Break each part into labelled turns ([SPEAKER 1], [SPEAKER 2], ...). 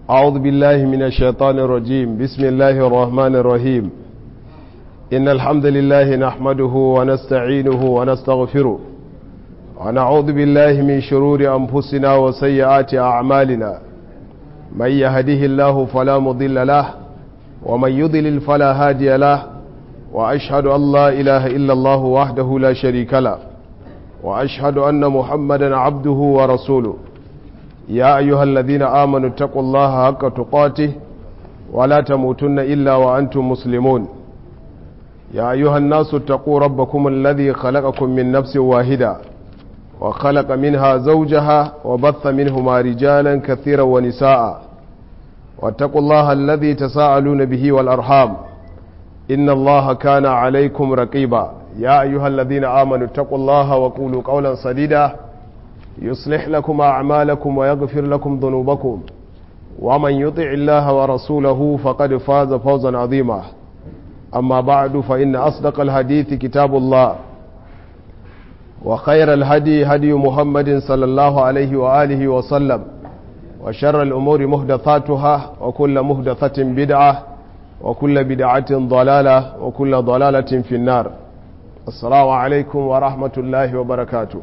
[SPEAKER 1] أعوذ بالله من الشيطان الرجيم بسم الله الرحمن الرحيم إن الحمد لله نحمده ونستعينه ونستغفره ونعوذ بالله من شرور أنفسنا وسيئات أعمالنا من يهده الله فلا مضل له ومن يضلل فلا هادي له وأشهد أن لا إله إلا الله وحده لا شريك له وأشهد أن محمدا عبده ورسوله يا أيها الذين آمنوا اتقوا الله حق تقاته ولا تموتن إلا وأنتم مسلمون يا أيها الناس اتقوا ربكم الذي خلقكم من نفس واحدة وخلق منها زوجها وبث منهما رجالا كثيرا ونساء واتقوا الله الذي تساءلون به والأرحام إن الله كان عليكم رقيبا يا أيها الذين آمنوا اتقوا الله وقولوا قولا سديدا يصلح لكم أعمالكم ويغفر لكم ذنوبكم ومن يطع الله ورسوله فقد فاز فوزا عظيما أما بعد فإن أصدق الحديث كتاب الله وخير الهدي هدي محمد صلى الله عليه وآله وسلم وشر الأمور مهدثاتها وكل مهدثة بدعة وكل بدعة ضلالة وكل ضلالة في النار السلام عليكم ورحمة الله وبركاته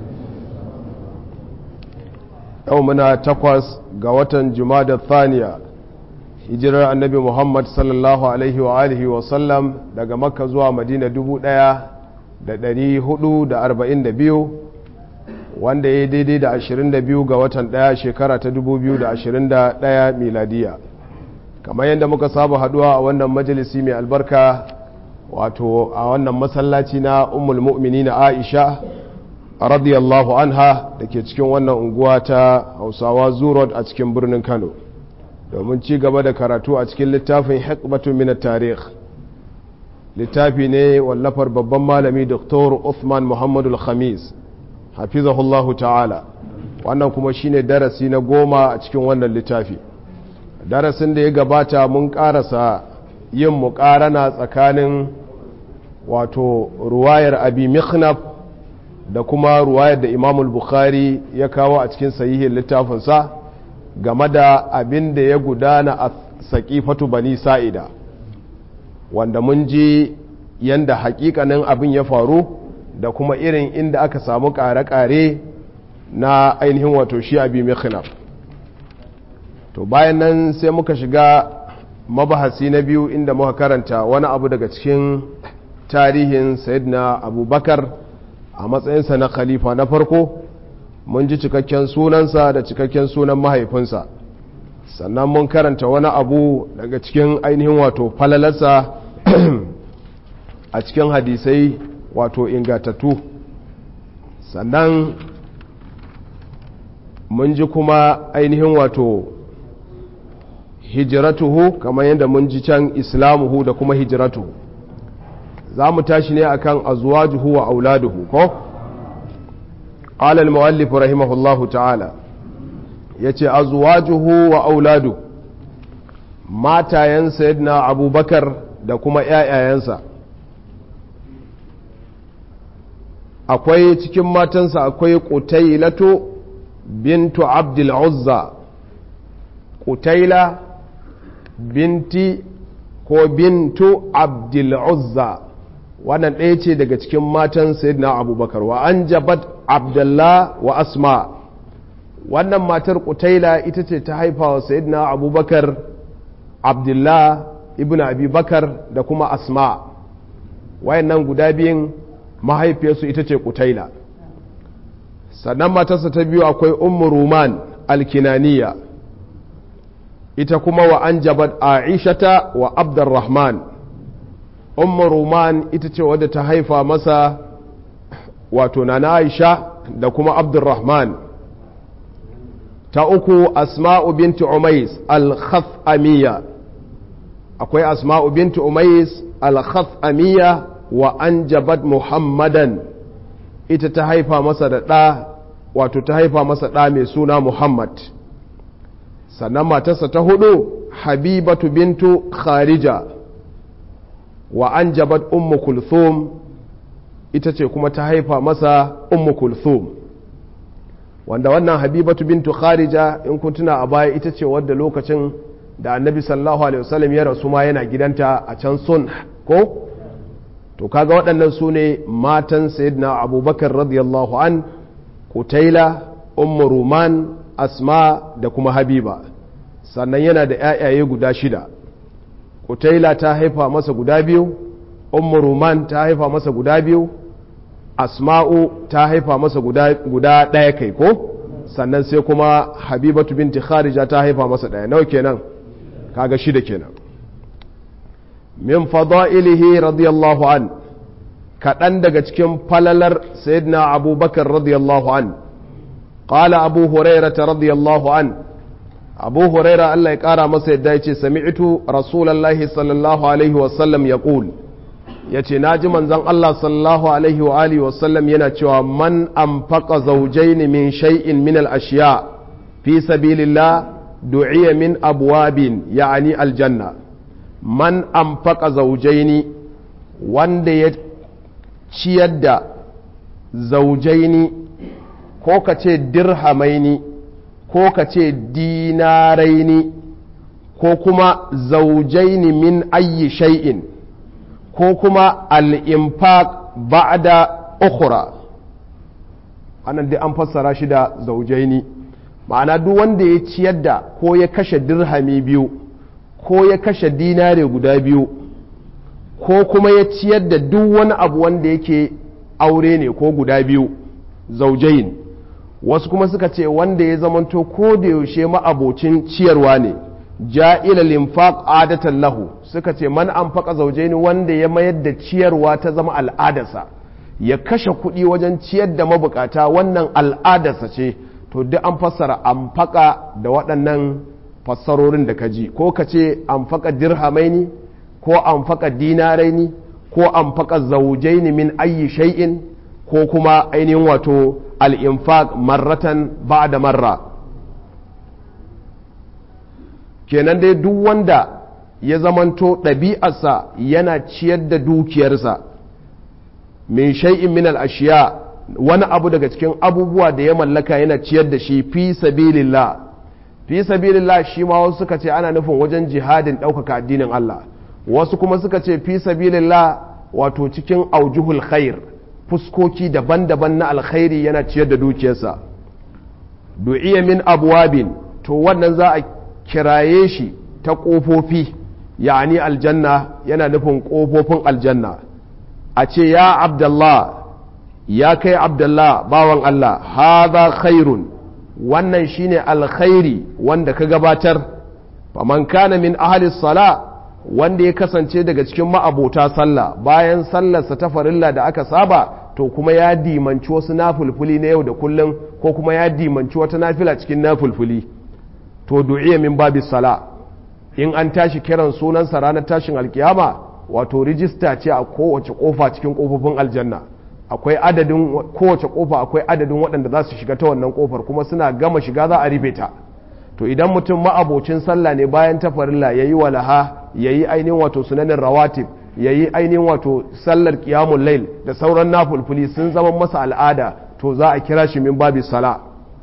[SPEAKER 1] yau muna takwas ga watan jumada thaniya hijirar annabi muhammad sallallahu alaihi wa alihi wa sallam daga makka zuwa madina dubu ɗaya da ɗari hudu da arba'in da biyu wanda ya daidai da ashirin da biyu ga watan ɗaya shekara ta dubu biyu da ashirin da ɗaya miladiya kamar yadda muka saba haduwa a wannan majalisi mai albarka wato a wannan masallaci na ummul mu'mini na aisha radiyallahu anha da ke cikin wannan unguwa ta hausawa zurot a cikin birnin kano domin ci gaba da karatu a cikin littafin hikmatun min tarikh littafi ne wallafar babban malami dr uthman muhammadu khamis hafizahullahu ta'ala wannan kuma shine darasi na goma a cikin wannan littafi darasin da ya gabata mun karasa yin muƙarana tsakanin wato ruwayar abi mikhnaf da kuma ruwayar da imamul bukhari ya kawo a cikin sahihin littafinsa game da abin da ya gudana a saƙifatu bani sa'ida wanda mun ji yanda hakikanin abin ya faru da kuma irin inda aka samu ƙare-ƙare na ainihin wato shi abi mikhnaf to bayan nan sai muka shiga mabahasi na biyu inda muka karanta wani abu daga cikin tarihin sayyidina abubakar a matsayinsa na khalifa na farko mun ji cikakken sunansa da cikakken sunan mahaifinsa sannan mun karanta wani abu daga cikin ainihin wato falalarsa a cikin hadisai wato ingatattu sannan mun ji kuma ainihin wato hijiratuhu kamar yadda mun ji can islamuhu da kuma hijiratuhu za mu tashi ne akan azwajuhu wa auladuhu ko qala al-muallif rahimahullahu ta'ala yace azwajuhu wa auladu matayen sayyidina abubakar da kuma ƴaƴayensa akwai cikin matansa akwai qutailatu bintu abdul uzza qutaila binti ko bintu abdul uzza wannan ɗaya ce daga cikin matan sayyidina abubakar wa an jabat abdullah wa asma wannan matar kutaila ita ce ta haifa wa sayyidina abubakar abdullah ibn abubakar da kuma asma wayannan guda biyun mahaifiyarsu ita ce kutaila sannan matarsa ta biyu akwai ummu ruman alkinaniya ita kuma wa an jabat aishata wa abdurrahman ummu ruman ita ce wadda ta haifa masa wato na aisha da kuma abdurrahman ta uku asma'u binti umais al-khathamiya akwai asma'u binti umais al-khathamiya wa anjabat muhammadan ita ta haifa masa da ɗa wato ta haifa masa ɗa mai suna muhammad sannan matarsa ta hudu habibatu bintu kharija wa an jabat ummu kulthum ita ce kuma ta haifa masa ummu kulthum wanda wannan habibatu bintu kharija in kun tuna a baya ita ce wadda lokacin da annabi sallallahu alaihi wasallam ya rasu ma yana gidanta a can sun ko to kaga waɗannan su ne matan sayyidina abubakar radiyallahu an kutaila ummu ruman asma da kuma habiba sannan yana da ‘ya'yaye guda shida kutaila ta haifa masa guda biyu ummu ruman ta haifa masa guda biyu asma'u ta haifa masa guda ɗaya kai ko sannan sai kuma habibatu binti kharija ta haifa masa ɗaya nawa kenan kaga shida kenan min fada'ilihi radiyallahu an kaɗan daga cikin falalar sayyidina abubakar radiyallahu an qala abu hurairata radiyallahu an abu huraira Allah ya ƙara masa yadda ya ce sami'tu rasulallahi sallallahu alaihi wasallam ya ƙul ya ce na ji manzan Allah sallallahu alaihi wa alihi wasallam yana cewa man amfaka zaujaini min shay'in min al-ashiya fi sabilillah du'iya min abwabin ya'ani aljanna man amfaka zaujaini wanda ya ciyar da zaujaini ko ka ce dirhamaini ko ka ce dinaraini ko kuma zaujaini min ayyi shay'in ko kuma al'infaq ba'da ukhra anan dai an fassara shi da zaujaini ma'ana duk wanda ya ciyar da ko ya kashe dirhami biyu ko ya kashe dinare guda biyu ko kuma ya ciyar da duk wani abu wanda yake aure ne ko guda biyu zaujain wasu kuma suka ce wanda ya zamanto ko da yaushe ma'abocin ciyarwa ne ja'ila linfaq adatan lahu suka ce man anfaqa zaujaini wanda ya mayar da ciyarwa ta zama al'adarsa ya kashe kuɗi wajen ciyar da mabukata wannan al'adarsa ce to duk an fassara anfaqa da waɗannan fassarorin da ka ji ko ka ce anfaqa dirhamaini ko anfaqa dinaraini ko anfaqa zaujaini min ayyi shay'in ko kuma ainihin wato al'infaq marratan ba da marra kenan dai duk wanda ya zamanto ɗabi'arsa yana ciyar da dukiyarsa min shay'in min al'ashiya wani abu daga cikin abubuwa da ya mallaka yana ciyar da shi fi sabilillah fi sabilillah shi ma wasu suka ce ana nufin wajen jihadin ɗaukaka addinin Allah wasu kuma suka ce fi sabilillah wato cikin aujuhul khair fuskoki daban-daban na alkhairi yana ciyar da dukiyarsa du'iya min abwabin to wannan za a kiraye shi ta ƙofofi yani aljanna yana nufin ƙofofin aljanna a ce ya abdallah ya kai abdallah bawan Allah haza khairun wannan shine alkhairi wanda ka gabatar faman kana min ahli sala wanda ya kasance daga cikin ma'abota sallah bayan sallarsa ta farilla da aka saba to kuma ya dimanci wasu nafulfuli na yau da kullum ko kuma ya dimanci wata nafila cikin nafulfuli to du'iya min babi sala in an tashi kiran sunansa ranar tashin alkiyama wato rijista ce a kowace kofa cikin kofofin aljanna akwai adadin kowace kofa akwai adadin waɗanda za su shiga ta wannan kofar kuma suna gama shiga za a rufe ta to idan mutum ma'abocin sallah ne bayan ta farilla yayi walaha yayi ainihin wato sunanin rawatib yayi ainihin wato sallar qiyamul lail da sauran nafulfuli sun zama masa al'ada to za a kira shi min babi sala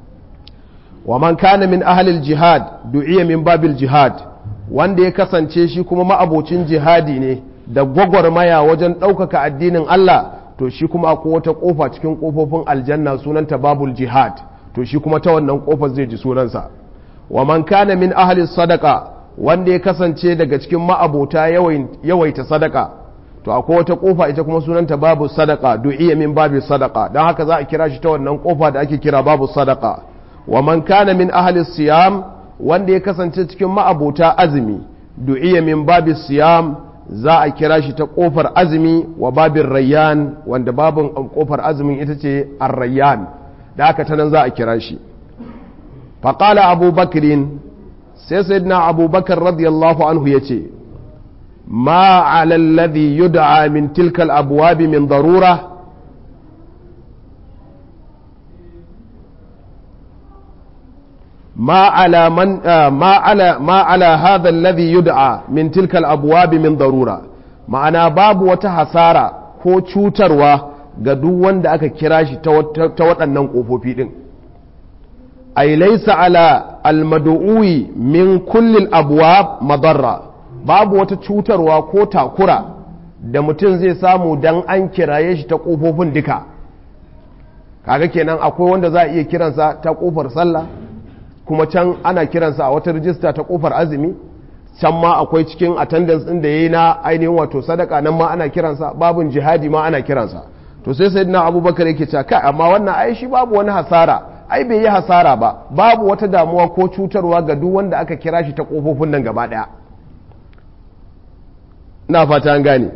[SPEAKER 1] wa man kana min ahlil jihad du'iya min babil jihad wanda ya kasance shi kuma ma'abocin jihadi ne da gwagwarmaya wajen ɗaukaka addinin Allah to shi kuma akwai wata ƙofa cikin ƙofofin aljanna sunanta babul jihad to shi kuma ta wannan ƙofar zai ji sunansa wa man kana min ahlis sadaka wanda ya kasance daga cikin ma'abota yawaita sadaka to akwai wata ƙofa ita kuma sunanta babu sadaka du'iya min babu sadaka don haka za a kira shi ta wannan ƙofa da ake kira babu sadaka wa man kana min ahlis siyam wanda ya kasance cikin ma'abota azumi du'iya min babu siyam za a kira shi ta kofar azumi wa babin rayyan wanda babin kofar azumin ita ce arrayyan da aka ta nan za a kira shi faƙala abubakirin sai sayyidina abubakar radiyallahu anhu ya ce ma alalladhi yud'a min tilkal abwabi min darura ما على من ما على ما على هذا الذي يدعى من تلك الابواب من ضروره ma'ana babu wata hasara ko cutarwa ga duk wanda aka kira shi ta waɗannan ƙofofi ɗin ay laysa ala almad'uwi min kulli abwab madarra babu wata cutarwa ko takura da mutum zai samu dan an kiraye shi ta kofofin duka kaga kenan akwai wanda za a iya kiransa ta kofar sallah kuma can ana kiransa a wata rijista ta kofar azumi can ma akwai cikin attendance ɗin da ya yi na ainihin wato sadaka nan ma ana kiransa babin jihadi ma ana kiransa to sai sai na abubakar yake cewa kai amma wannan ai shi babu wani hasara ai bai yi hasara ba babu wata damuwa ko cutarwa ga duk wanda aka kira shi ta kofofin nan gaba ɗaya na fata an gane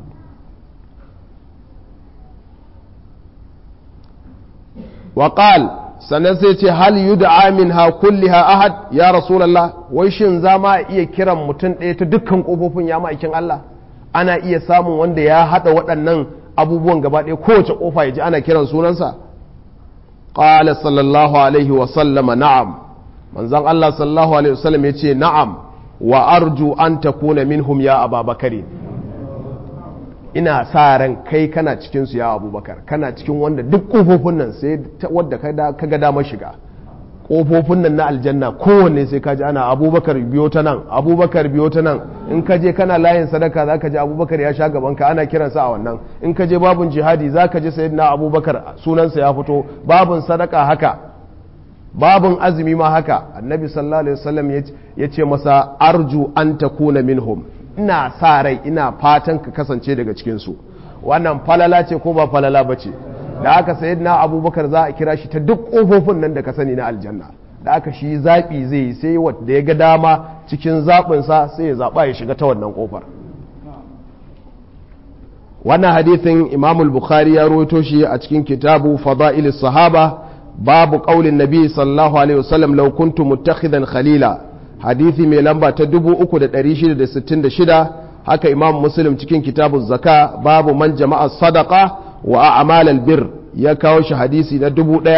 [SPEAKER 1] وقال sannan sai ce hal yud'a minha kulliha ahad ya rasulullah wai shin za ma iya kiran mutum ɗaya ta dukkan kofofin ya ma'aikin Allah ana iya samun wanda ya hada waɗannan abubuwan gaba ɗaya kowace kofa ya ji ana kiran sunansa qala sallallahu alaihi wa sallama na'am manzon Allah sallallahu alaihi wa sallam yace na'am wa arju an takuna minhum ya ababakari ina sa ran kai kana cikin su ya abubakar kana cikin wanda duk kofofin nan sai wadda ka ga damar shiga kofofin nan na aljanna kowanne sai ka ji ana abubakar biyo ta nan abubakar biyo ta nan in ka je kana layin sadaka za ka ji abubakar ya sha gaban ka ana kiransa a wannan in ka je babun jihadi za ka ji sayyidina abubakar sunansa ya fito babun sadaka haka babun azumi ma haka annabi sallallahu alaihi wasallam ya ce masa arju an takuna minhum ina sa rai ina fatan ka kasance daga cikinsu wannan falala ce ko ba falala ba ce da aka sayi na abubakar za a kira shi ta duk ƙofofin nan da ka sani na aljanna da aka shi zaɓi zai yi sai wadda ya ga dama cikin zaɓinsa sai ya zaɓa ya shiga ta wannan ƙofar wannan hadithin imamul bukhari ya rawaito shi a cikin kitabu fada'ilis sahaba babu ƙaulin nabi sallallahu alaihi wasallam law kuntu muttakhidan khalila hadithi mai lamba ta 3666 haka imam muslim cikin kitabun zaka babu man jama'a sadaka wa a'malal bir ya kawo shi hadisi na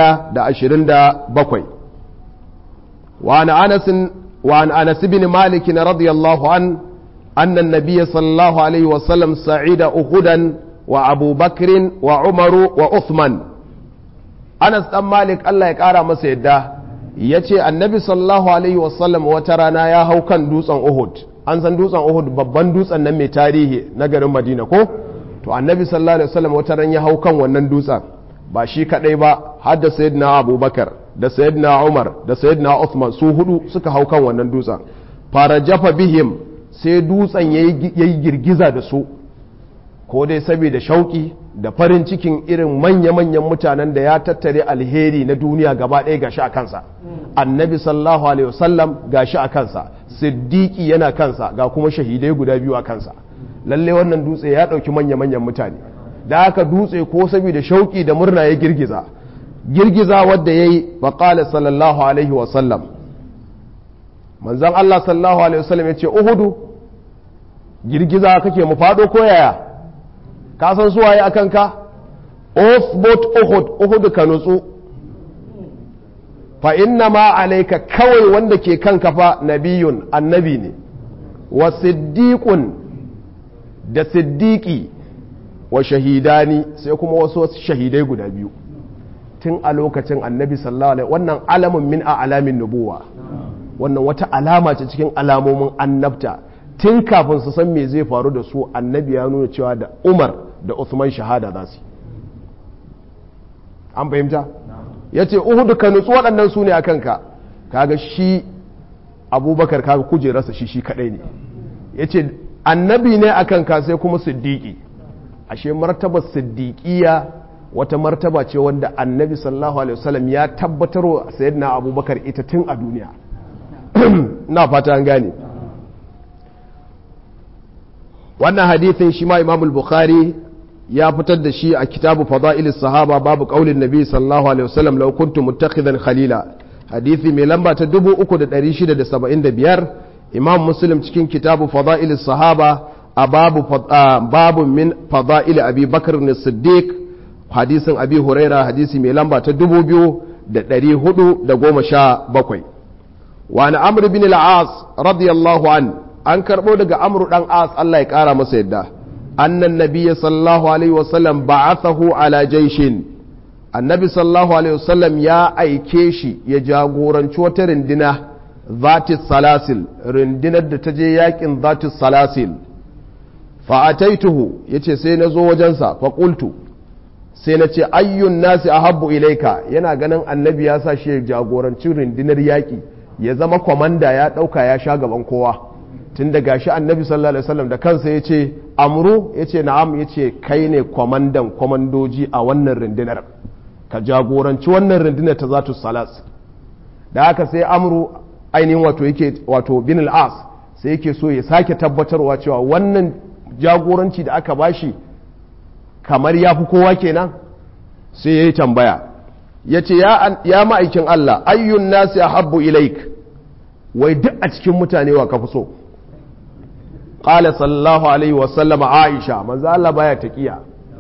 [SPEAKER 1] 1027 wa an anas wa an anas bin malik radiyallahu an anna an-nabiy sallallahu alaihi wa sallam sa'ida uhudan wa abu bakr wa umaru wa uthman anas dan malik Allah ya kara masa yadda ya ce annabi sallallahu alaihi wasallam wata rana ya hau kan dutsen uhud an san dutsen uhud babban dutsen nan mai tarihi na garin madina ko to annabi sallallahu alaihi wasallam wata ran ya hau kan wannan dutsen ba shi kadai ba har da sayyidina abubakar da sayyidina umar da sayyidina uthman su hudu suka hau kan wannan dutsen fara jafa bihim sai dutsen yayi girgiza da su ko dai saboda shauki da farin cikin irin manya-manyan mutanen da ya tattare alheri na duniya gaba ɗaya gashi a kansa annabi sallallahu alaihi wasallam gashi a kansa siddiqi yana kansa ga kuma shahidai guda biyu a kansa lalle wannan dutse ya ɗauki manya-manyan mutane da aka dutse ko saboda shauki da murna ya girgiza girgiza wadda ya yi faƙala sallallahu alaihi wasallam manzan Allah sallallahu alaihi wasallam ya ce uhudu girgiza kake mu faɗo ko yaya ka san suwaye a kanka othbot uhud uhud ka nutsu fa inna ma alaika kawai wanda ke kanka fa nabiyun annabi ne wa siddiqun da siddiqi wa shahidani sai kuma wasu shahidai guda biyu tun a lokacin annabi sallallahu alaihi wannan alamun min a alamin nubuwa wannan wata alama ce cikin alamomin annabta tun kafin su san me zai faru da su annabi ya nuna cewa da umar da Uthman shahada za su an fahimta ya ce uhudu ka nutsu waɗannan su ne a kanka kaga shi abubakar kaga kujerarsa shi shi kaɗai ne ya ce annabi ne a kanka sai kuma siddiƙi ashe martabar siddiƙiya wata martaba ce wanda annabi sallallahu alaihi wasallam ya tabbatar wa sayyidina abubakar ita tun a duniya na fata an gane wannan hadithin shi ma imamul bukhari ya fitar da shi a kitabu fada'ilis sahaba babu qaulin nabi sallallahu alaihi wasallam law kuntu muttakhidan khalila hadithi mai lamba ta 3675 imam muslim cikin kitabu fada'ilis sahaba a babu babu min fada'il abi bakr as-siddiq hadisin abi huraira hadisi mai lamba ta 2417 wa an amr bin al-as radiyallahu an an karbo daga amru dan as Allah ya kara masa yadda annan nabiyya sallallahu alaihi wasallam ba'athahu ala jaishin annabi sallallahu alaihi wasallam ya aike shi ya jagoranci wata rindina zati salasil rindinar da ta je yakin zati salasil fa'ataituhu ya ce sai na zo wajensa faƙultu sai na ce ayyun nasi a habbu ilaika yana ganin annabi ya sa shi ya jagoranci rindinar yaƙi ya zama kwamanda ya ɗauka ya sha gaban kowa tun da gashi annabi sallallahu alaihi wasallam da kansa ya ce amru ya ce na'am ya ce kai ne kwamandan kwamandoji a wannan rindinar ka jagoranci wannan rindinar ta zatu salas da haka sai amru ainihin wato yake wato bin al'as sai yake so ya sake tabbatarwa cewa wannan jagoranci da aka bashi kamar ya fi kowa kenan sai ya yi tambaya ya ce ya ma'aikin Allah ayyun nasi a habbu ilaik wai duk a cikin mutane wa ka fi so ƙala sallallahu alaihi wasallama aisha manzo Allah baya taƙiya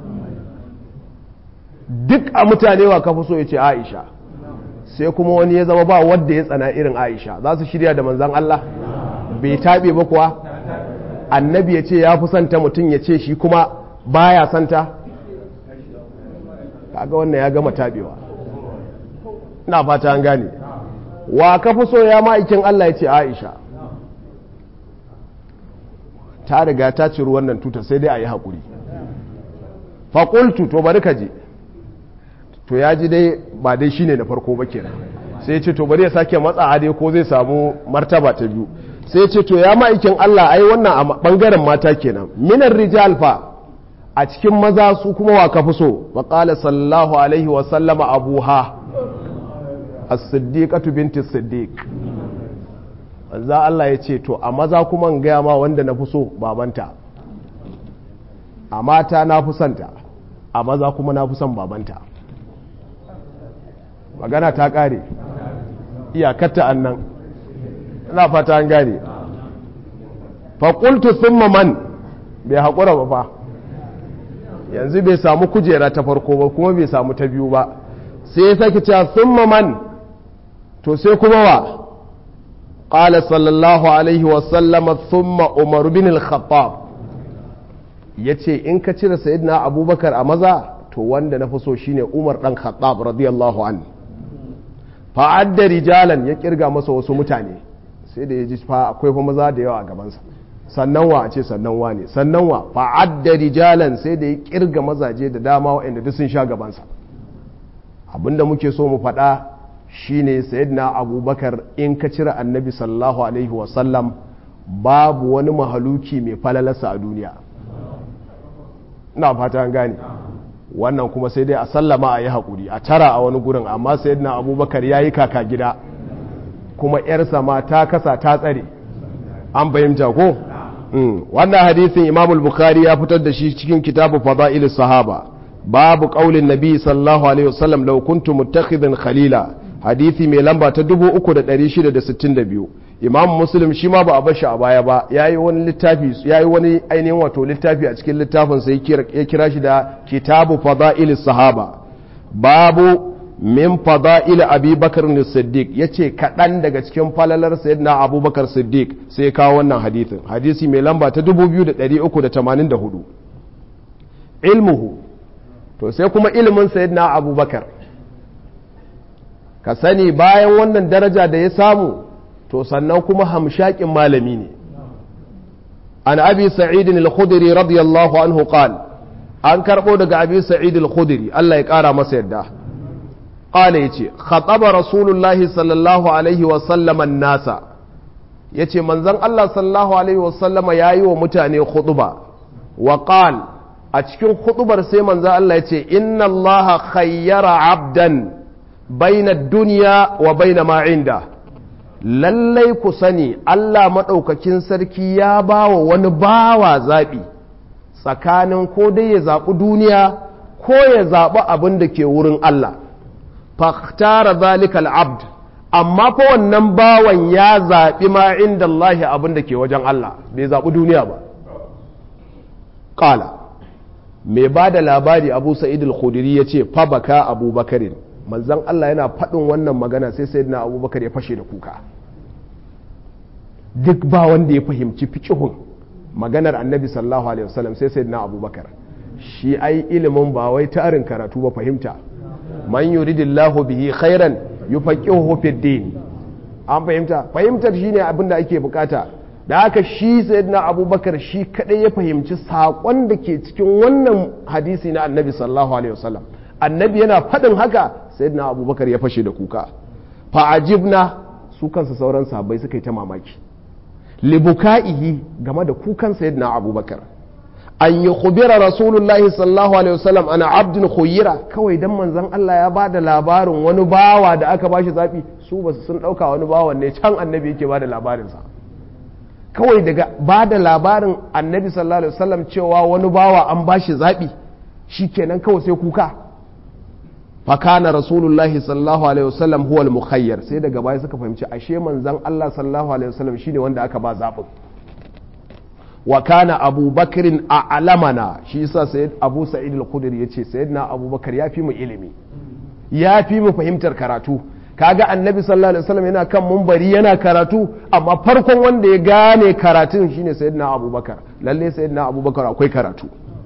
[SPEAKER 1] duk a mutane wa ka fi so ya ce aisha sai kuma wani ya zama ba wadda ya tsana irin aisha za su shirya da manzan Allah bai taɓe ba kuwa annabi ya ce ya fi santa mutum ya ce shi kuma baya santa kaga wannan ya gama taɓewa ina fata an gane wa ka fi so ya ma'aikin Allah ya ce aisha ta riga ta ciri wannan tuta sai dai a yi haƙuri faƙultu to bari ka je to ya ji dai ba dai shine na farko ba kenan sai ce to bari ya sake matsa dai ko zai samu martaba ta biyu sai ce to ya ma'aikin Allah ai wannan a bangaren mata kenan minar rijal fa a cikin maza su kuma wa kafi so wa qala sallallahu alaihi wa sallama abuha as-siddiqatu binti siddiq manzo Allah ya ce to a maza kuma in gaya ma wanda na fi so babanta a mata na fi santa a maza kuma na fi son babanta magana ta ƙare iyakarta annan ina fata an gane faƙultu sun man bai haƙura ba fa yanzu bai samu kujera ta farko ba kuma bai samu ta biyu ba sai ya sake cewa sun man to sai kuma wa ƙala sallallahu alaihi wasallama sun umar bin al-khattab ya ce in ka cire sayidina abubakar a maza to wanda na fi so shine umar ɗan khattab radiyallahu anhu fa'adda rijalan ya kirga masa wasu mutane sai da ya ji fa akwai fa maza da yawa a gabansa sannan wa a ce sannan wa ne sannan wa fa'adda rijalan sai da ya kirga mazaje da dama waɗanda duk sun sha gabansa abinda muke so mu faɗa shine sayyidina abubakar in ka cire annabi sallallahu alaihi wasallam babu wani mahaluki mai falalarsa a duniya ina fata an gane wannan kuma sai dai a sallama a yi haƙuri a tara a wani gurin amma sai na abubakar ya yi kaka gida kuma ‘yarsa ma ta kasa ta tsare an fahimta ko wannan hadisin imamul bukhari ya fitar da shi cikin kitabu fada'il sahaba babu ƙaulin nabi sallallahu alaihi wasallam law kuntu muttakhidhan khalila hadisi mai lamba ta 3662 imam muslim shi ma ba a bashi a baya ba yayi wani littafi yayi wani ainihin wato littafi a cikin littafin sai ya kira shi da kitabu fada'il sahaba babu min fada'il abubakar ne siddiq yace kaɗan daga cikin falalar sayyidina abubakar siddiq sai kawo wannan hadisin hadisi mai lamba ta 2384 ilmuhu to sai kuma ilimin sayyidina abubakar ka sani bayan wannan daraja da ya samu to sannan kuma hamshakin malami ne an abi sa'idin al-khudri radiyallahu anhu qal an karbo daga abi sa'id al-khudri Allah ya kara masa yadda qala yace khataba rasulullahi sallallahu alaihi wa sallam an-nasa yace manzon Allah sallallahu alaihi wa sallama yayi wa mutane khutba wa qal a cikin khutbar sai manzon Allah yace inna Allah khayyara 'abdan baina ad-dunya wa baina ma 'inda lallai ku sani Allah maɗaukakin sarki ya ba wa wani bawa zaɓi tsakanin ko dai ya zaɓi duniya ko ya zaɓi abin da ke wurin Allah faktara zalikal abd amma fa wannan bawan ya zaɓi ma inda Allah abin da ke wajen Allah bai zaɓi duniya ba ƙala mai ba da labari abu sa'id al-khudiri ya ce fa baka abubakarin manzan Allah yana faɗin wannan magana sai sai na abubakar ya fashe da kuka duk ba wanda ya fahimci fikihun maganar annabi sallallahu alaihi wasallam sai sai na abubakar shi ai ilimin ba wai tarin karatu ba fahimta man yuridillahu bihi khairan yufaqihuhu fid din an fahimta fahimtar shine abin da ake bukata da haka shi sayyidina abubakar shi kadai ya fahimci saƙon da ke cikin wannan hadisi na annabi sallallahu alaihi wasallam annabi yana faɗin haka sayyidina abubakar ya fashe da kuka fa'ajibna su kansa sauran sahabbai suka yi ta mamaki libuka'ihi game da kukan sayyidina abubakar an yi khubira rasulullahi sallallahu alaihi wasallam ana abdin khuyira kawai dan manzon Allah ya bada labarin wani bawa da aka bashi zabi su basu sun dauka wani bawan ne can annabi yake bada labarin sa kawai daga bada labarin annabi sallallahu alaihi wasallam cewa wani bawa an bashi zabi shikenan kawai sai kuka fakana rasulullahi sallallahu alaihi wasallam huwa al-mukhayyar sai daga baya suka fahimci ashe manzon Allah sallallahu alaihi wasallam shine wanda aka ba zabin wa kana abubakarin a alamana shi yasa sayyid abu sa'id al-khudri yace sayyidina abubakar ya fi mu ilimi ya fi mu fahimtar karatu kaga annabi sallallahu alaihi wasallam yana kan mumbari yana karatu amma farkon wanda ya gane karatun shine sayyidina abubakar lalle sayyidina abubakar akwai karatu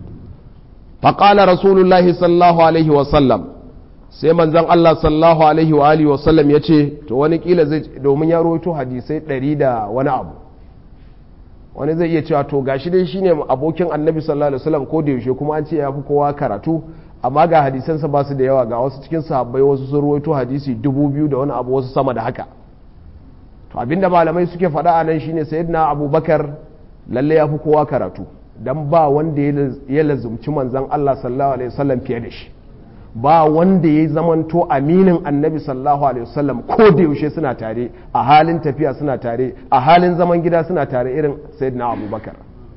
[SPEAKER 1] faqala rasulullahi sallallahu alaihi wasallam sai manzon Allah sallallahu alaihi wa alihi wasallam yace to wani kila zai domin ya rawaito hadisai 100 da wani abu wani zai iya cewa to gashi dai shine abokin annabi sallallahu alaihi wasallam ko da yaushe kuma an ce ya fi kowa karatu amma ga hadisansa ba su da yawa ga wasu cikin sahabbai wasu sun ruwaito hadisi dubu biyu da wani abu wasu sama da haka to abinda malamai suke faɗa a nan shine sayyidina abubakar lalle ya fi kowa karatu dan ba wanda ya lazumci manzon Allah sallallahu alaihi wasallam fiye da shi ba wanda ya zamanto aminin annabi sallallahu alaihi wasallam ko da yaushe suna tare a halin tafiya suna tare a halin zaman gida suna tare irin sayyidina abubakar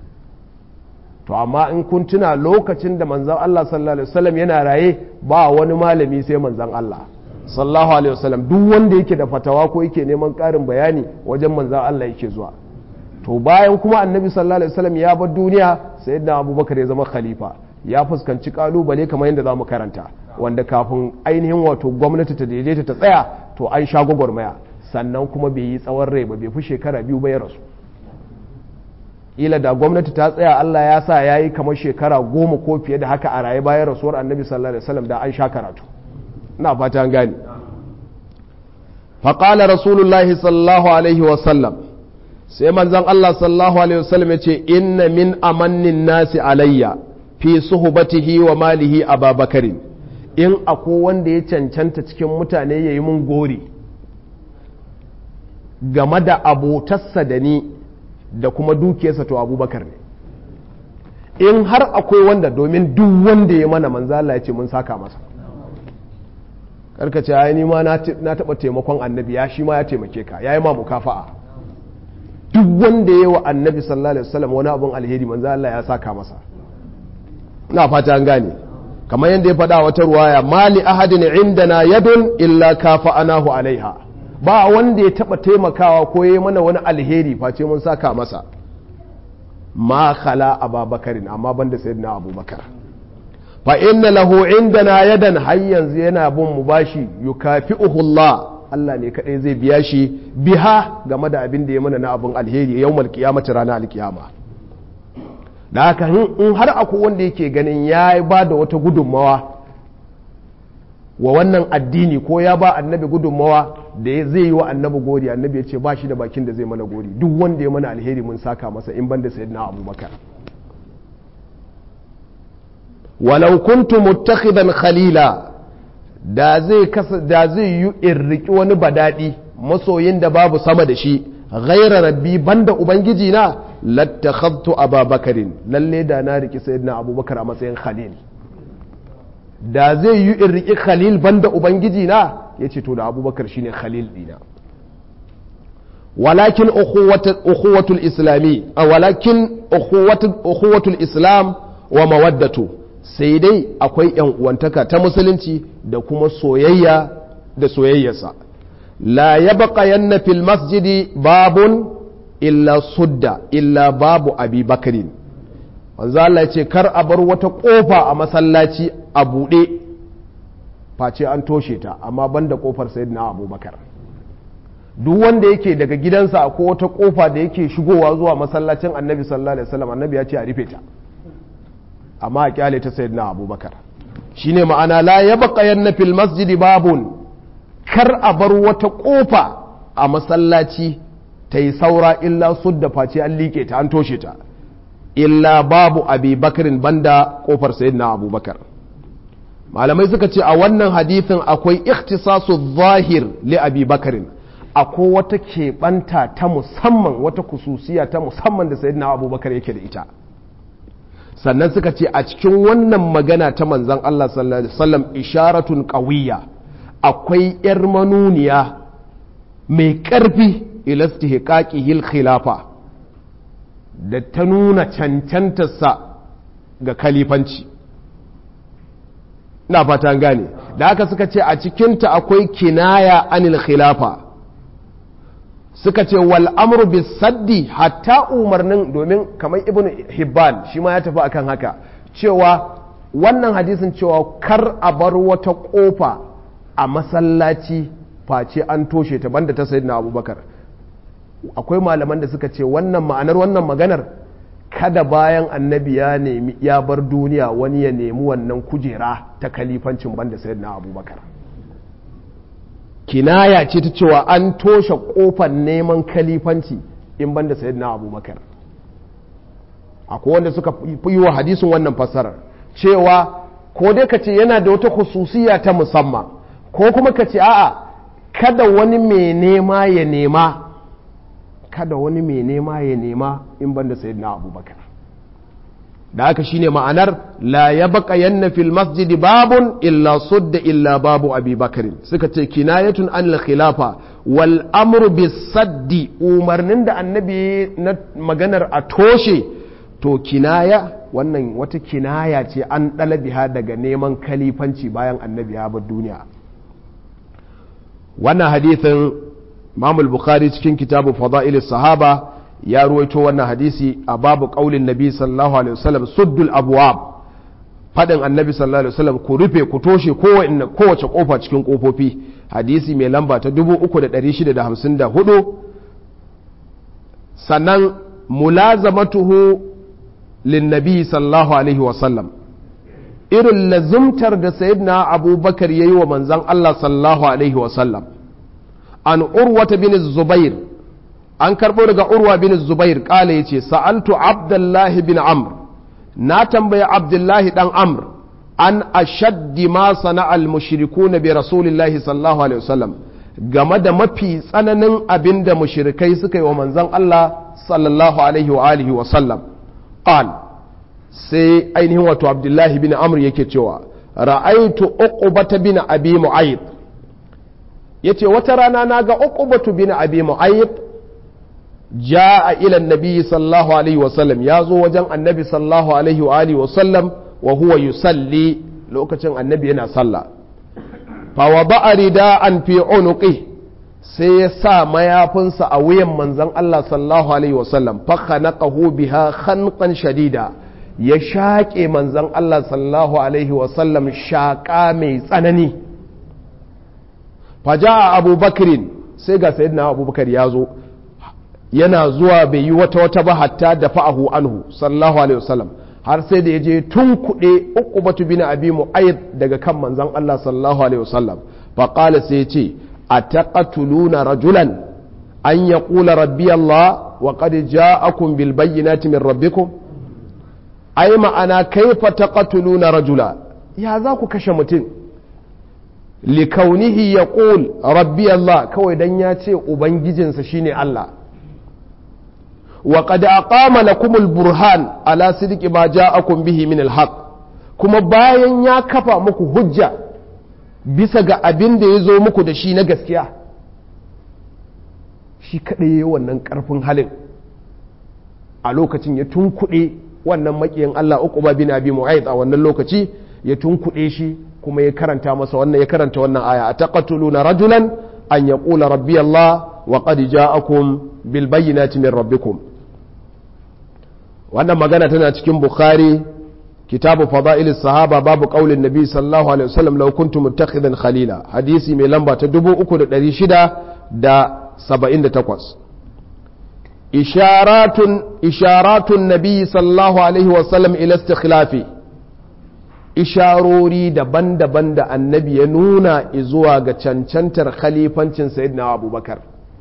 [SPEAKER 1] to amma in kun tuna lokacin da manzan Allah sallallahu alaihi wasallam yana raye ba wani malami sai manzan Allah sallallahu alaihi wasallam duk wanda yake da fatawa ko yake neman ƙarin bayani wajen manzan Allah yake zuwa to bayan kuma annabi sallallahu alaihi wasallam ya bar duniya sayyidina abubakar ya zama khalifa ya fuskanci kalubale kamar yadda za mu karanta wanda kafin ainihin wato gwamnati ta daidaita ta tsaya to an sha gwagwarmaya sannan kuma bai yi tsawon rai ba bai fi shekara biyu ba ya rasu ila da gwamnati ta tsaya Allah ya sa ya yi kamar shekara goma ko fiye da haka a raye bayan rasuwar annabi sallallahu alaihi wasallam da an sha karatu ina fata an gane faƙala rasulullahi sallallahu alaihi wasallam sai manzon Allah sallallahu alaihi wasallam ya ce inna min amannin nasi alayya fi suhbatihi wa malihi ababakarin in akwai wanda ya cancanta cikin mutane ya yi mun gori game da abotarsa da ni da kuma dukiyarsa to abubakar ne in har akwai wanda domin duk wanda ya mana manzala ya ce mun saka masa karkace ya ni ma na taɓa taimakon annabi ya shi ma ya taimake ka ya yi ma mukafa'a duk wanda ya yi wa annabi sallallahu alaihi wasallam wani abun alheri manzala ya saka masa ina fata an gane kamar yadda ya faɗa wata ruwaya mali ahadin indana yadun illa kafa anahu alaiha ba wanda ya taɓa taimakawa ko ya mana wani alheri face mun saka masa ma khala ababakarin amma banda sayyidina abubakar fa inna lahu indana yadan har yanzu yana bin mu bashi yukafi'uhu Allah Allah ne kadai zai biya shi biha game da abin da ya mana na abin alheri yawmal qiyamati ranar alkiyama da haka in har akwai wanda yake ganin ya ba da wata gudunmawa wa wannan addini ko ya ba annabi gudunmawa da zai yi wa annabi gori annabi ya ce ba shi da bakin da zai mana gori duk wanda ya mana alheri mun saka masa in ban da sayyidina abubakar walau kuntu muttakhidan khalila da zai da zai yi irriki wani badadi masoyin da babu sama da shi ghaira rabbi banda ubangiji na lattakhadtu ababakarin lalle da na riki sayyidina abubakar a matsayin khalil da zai yi in riki khalil banda ubangiji na yace to da abubakar shine khalil dina walakin ukhuwatul islami walakin ukhuwatul islam wa mawaddatu sai dai akwai yan uwantaka ta musulunci da kuma soyayya da soyayyarsa la yabqa yanna fil masjidi babun illa sudda illa babu abi bakarin wanzu Allah ce kar a bar wata kofa a masallaci a buɗe face an toshe ta amma banda kofar sayyidina abubakar duk wanda yake daga gidansa ko wata kofa da yake shigowa zuwa masallacin annabi sallallahu alaihi wasallam annabi ya ce a rufe ta amma a kyale ta sayyidina abubakar shine ma'ana la yabqa fil masjidi babun kar a bar wata kofa a masallaci ta yi saura illa sudda face an liƙe ta an toshe ta illa babu abi bakarin banda kofar sayyidina abubakar malamai suka ce a wannan hadithin akwai ikhtisasu zahir li abi bakarin akwai wata keɓanta ta musamman wata kususiya ta musamman da sayyidina abubakar yake da ita sannan suka ce a cikin wannan magana ta manzan Allah sallallahu alaihi wasallam isharatun qawiyya akwai yar manuniya mai ƙarfi ilastihqaqihil khilafa da ta nuna cancantarsa ga kalifanci ina fata gane da haka suka ce a cikinta akwai kinaya anil khilafa suka ce wal amru bis saddi hatta umarnin domin kamar ibn hibban shi ma ya tafi akan haka cewa wannan hadisin cewa kar a bar wata kofa a masallaci face an toshe ta banda ta sayyidina abubakar akwai malaman da suka ce wannan ma'anar wannan maganar kada bayan annabi ya nemi ya bar duniya wani ya nemi wannan kujera ta kalifancin banda sayyidina abubakar kinaya ce ta cewa an toshe kofar neman kalifanci in banda sayyidina abubakar akwai wanda suka yi wa hadisin wannan fassarar cewa ko dai ka ce yana da wata khususiya ta musamman ko kuma ka ce a'a kada wani mai nema ya nema kada wani mai nema ya nema in banda sayyidina abubakar da haka shine ma'anar la ya baka yanna fil masjidi babun illa sudda illa babu abi bakarin suka ce kinayatun an khilafa wal amru bis saddi umarnin da annabi na maganar a toshe to kinaya wannan wata kinaya ce an ɗalabiha daga neman kalifanci bayan annabi ya bar duniya wannan hadithin Imam bukhari cikin kitabu Fada'ilis Sahaba ya ruwaito wannan hadisi a babu qaulin Nabi sallallahu alaihi wasallam suddul abwab fadin Annabi sallallahu alaihi wasallam ku rufe ku toshe kowace kowace kofa cikin kofofi hadisi mai lamba ta 3654 sannan mulazamatuhu lin Nabi sallallahu alaihi wasallam irin lazumtar da sayyidina Abubakar yayi wa manzon Allah sallallahu alaihi wasallam an urwata bin zubair an karɓo daga urwa bin zubair ƙala ya ce sa'altu abdullahi bin amr na tambaya abdullahi ɗan amr an ashaddi ma sana'al mushriku na bi rasulillahi sallallahu alaihi wasallam game da mafi tsananin abin da mushrikai suka yi wa manzon Allah sallallahu alaihi wa alihi wa sallam qal sai ainihin wato abdullahi bin amr yake cewa ra'aitu uqbata bin abi mu'ayyid ya ce wata rana na ga uqubatu bin abi mu'ayyib ja'a ila annabi sallallahu alaihi wasallam ya zo wajen annabi sallallahu alaihi wa alihi wasallam wa huwa yusalli lokacin annabi yana sallah fa wada'a rida'an fi unuqi sai ya sa mayafinsa a wuyan manzon Allah sallallahu alaihi wasallam fa khanaqahu biha khanqan shadida ya shaƙe manzon Allah sallallahu alaihi wasallam shaƙa mai tsanani faja abubakirin sai ga sayyidina abubakar ya zo yana zuwa bai yi wata wata ba hatta da fa'ahu anhu sallallahu alaihi wasallam har sai da ya je tun kuɗe uku batu bin abi mu'ayyid daga kan manzon Allah sallallahu alaihi wasallam fa qala sai ya ce ataqatuluna rajulan an yaqula rabbi Allah wa qad ja'akum bil bayyinati min rabbikum ai ma'ana kaifa taqatuluna rajula ya za ku kashe mutum likaunihi ya ƙul rabbi Allah kawai dan ya ce Ubangijinsa shine Allah wa qad aqama lakumul burhan ala sidqi ma ja'akum bihi min alhaq kuma bayan ya kafa muku hujja bisa ga abin da ya zo muku da shi na gaskiya shi kaɗai wannan ƙarfin halin a lokacin ya tunkuɗe wannan maƙiyin Allah uku ba bin abi mu'ayyid a wannan lokaci ya tunkuɗe shi kuma ya karanta masa wannan ya karanta wannan aya a taqatuluna rajulan an yaqula rabbi Allah wa qad ja'akum bil bayyinati min rabbikum wannan magana tana cikin bukhari kitabu fada'ilis sahaba babu qaulin nabi sallallahu alaihi wasallam law kuntum muttakhidan khalila hadisi mai lamba ta 3678 isharatun isharatun nabi sallallahu alaihi wasallam ila istikhlafi isharori daban-daban da annabi ya nuna zuwa ga cancantar khalifancin sayyidina abubakar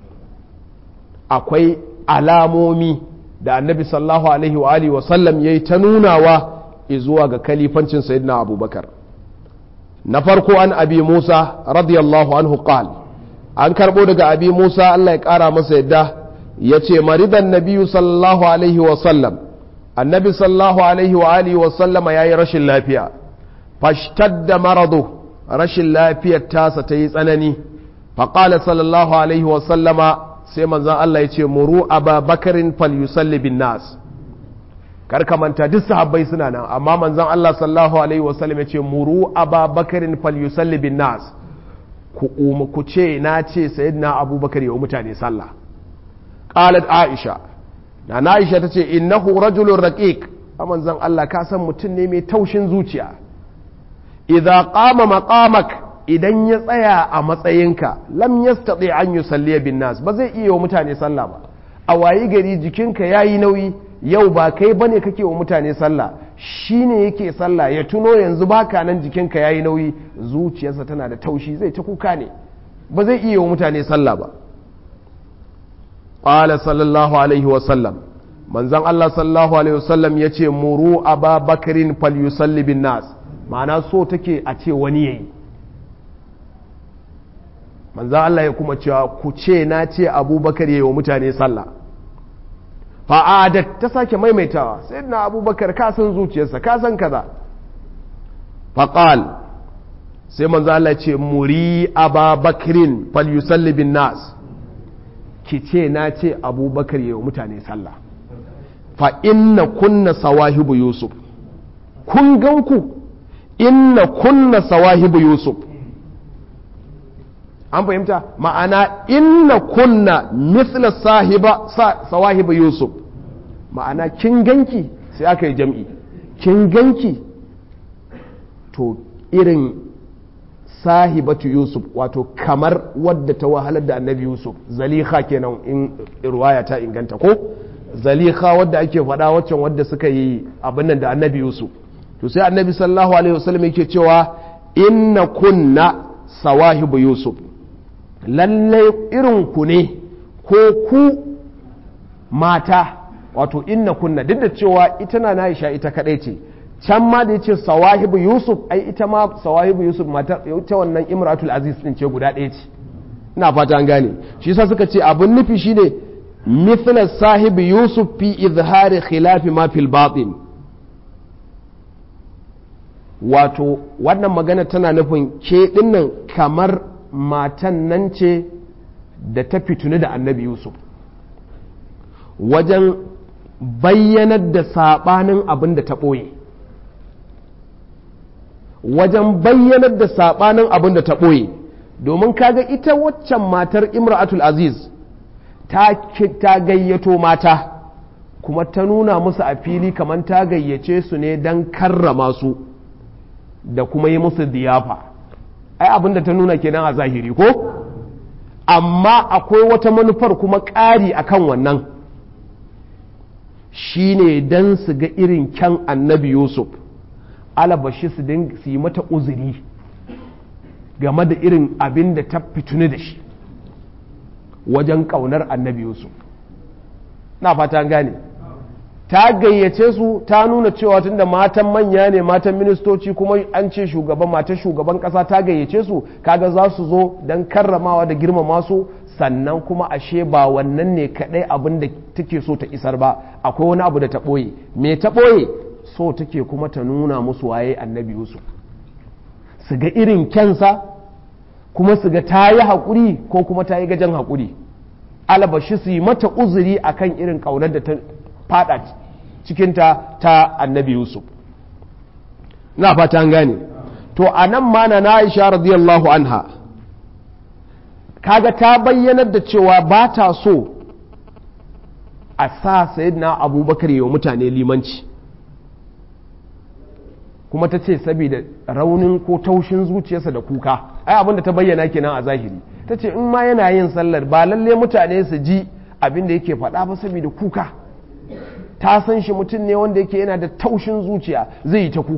[SPEAKER 1] akwai alamomi da annabi sallallahu alaihi wa alihi wasallam ya yi ta nunawa zuwa ga khalifancin sayyidina abubakar na farko an abi musa radiyallahu anhu qal an karbo daga abi musa allah ya kara masa yadda ya ce maridan nabiyu sallallahu alaihi wasallam annabi sallallahu alaihi wa alihi wasallama ya yi rashin lafiya fashtadda maradu rashin lafiyar tasa ta yi tsanani faƙala sallallahu alaihi wasallama sai manzan Allah ya ce muru aba bakarin falyusalli bin nas karka manta duk sahabbai suna nan amma manzan Allah sallallahu alaihi wasallam ya ce muru aba bakarin falyusalli bin nas ku ku ce na ce sayyidina abubakar ya mutane sallah qalat aisha na aisha ta ce innahu rajulun raqiq a manzan Allah ka san mutum ne mai taushin zuciya idza qama maqamak idan ya tsaya a matsayinka lam yastati an yusalli bin nas ba zai iya wa mutane sallah ba a wayi gari jikinka yayi nauyi yau ba kai bane kake wa mutane sallah shine yake sallah ya tuno yanzu baka nan jikinka yayi nauyi zuciyarsa tana da taushi zai ta kuka ne ba zai iya wa mutane sallah ba qala sallallahu alaihi wa sallam manzon Allah sallallahu alaihi wa sallam yace muru ababakrin falyusalli bin nas ma'ana so take a ce wani yayi manzan Allah ya kuma cewa ku ce na ce abubakar yayi wa mutane sallah fa'adat ta sake maimaitawa sai na abubakar ka san zuciyarsa ka san kaza faƙal sai manzan Allah ce muri ababakrin falyusalli bin nas ki ce na ce abubakar yayi wa mutane sallah fa inna kunna sawahibu yusuf kun ganku inna kunna sawahibu yusuf an fahimta ma'ana inna kunna misla sahiba sawahibu yusuf ma'ana kin ganki sai aka yi jam'i kin ganki to irin sahibatu yusuf wato kamar wadda ta wahalar da annabi yusuf zaliha kenan in ruwaya ta inganta ko zaliha wadda ake faɗa waccan wadda suka yi abin nan da annabi yusuf to sai annabi sallallahu alaihi wasallam yake cewa inna kunna sawahibu yusuf lallai irin ku ne ko ku mata wato inna kunna duk da cewa ita na Aisha ita kadai ce can ma da yace sawahibu yusuf ai ita ma sawahibu yusuf mata ita wannan imratul aziz din ce guda ɗaya ce ina fata an gane shi yasa suka ce abun nufi shine mithla sahibi yusuf fi izhari khilafi ma fil batin wato wannan magana tana nufin ke dinnan kamar matan nan ce da ta fituni da annabi yusuf wajen bayyanar da saɓanin abin da ta ɓoye wajen bayyanar da saɓanin abin da ta ɓoye domin kaga ita waccan matar imra'atul aziz ta gayyato mata kuma ta nuna musu a fili kamar ta gayyace su ne don karrama su da kuma yi musu diyafa ai abin da ta nuna kenan a zahiri ko amma akwai wata manufar kuma ƙari akan wannan shine don su ga irin kyan annabi yusuf alabashi su yi mata uzuri game da irin abin da ta fituni da shi wajen ƙaunar annabi yusuf na fata gane ta gayyace su ta nuna cewa tunda matan manya ne matan ministoci kuma an ce shugaban matan shugaban kasa ta gayyace su kaga za su zo don karramawa da girmama su sannan kuma ashe ba wannan ne kadai abin da take so ta isar ba akwai wani abu da ta ɓoye me ta ɓoye so take kuma ta nuna musu waye annabi yusuf su ga irin kyansa kuma su ga ta yi haƙuri ko kuma ta yi gajen haƙuri alabashi su yi mata uzuri akan irin ƙaunar da ta fada cikinta ta annabi yusuf na fata an gane to a nan ma na aisha radiyallahu anha kaga ta bayyanar da cewa ba ta so a sa na abubakar yi wa mutane limanci kuma ta ce saboda raunin ko taushin zuciyarsa da kuka ai abinda ta bayyana kenan a zahiri ta ce in ma yana yin sallar ba lalle mutane su ji abin da yake faɗa ba saboda kuka ta san shi mutum ne wanda yake yana da taushin zuciya zai yi ta kuka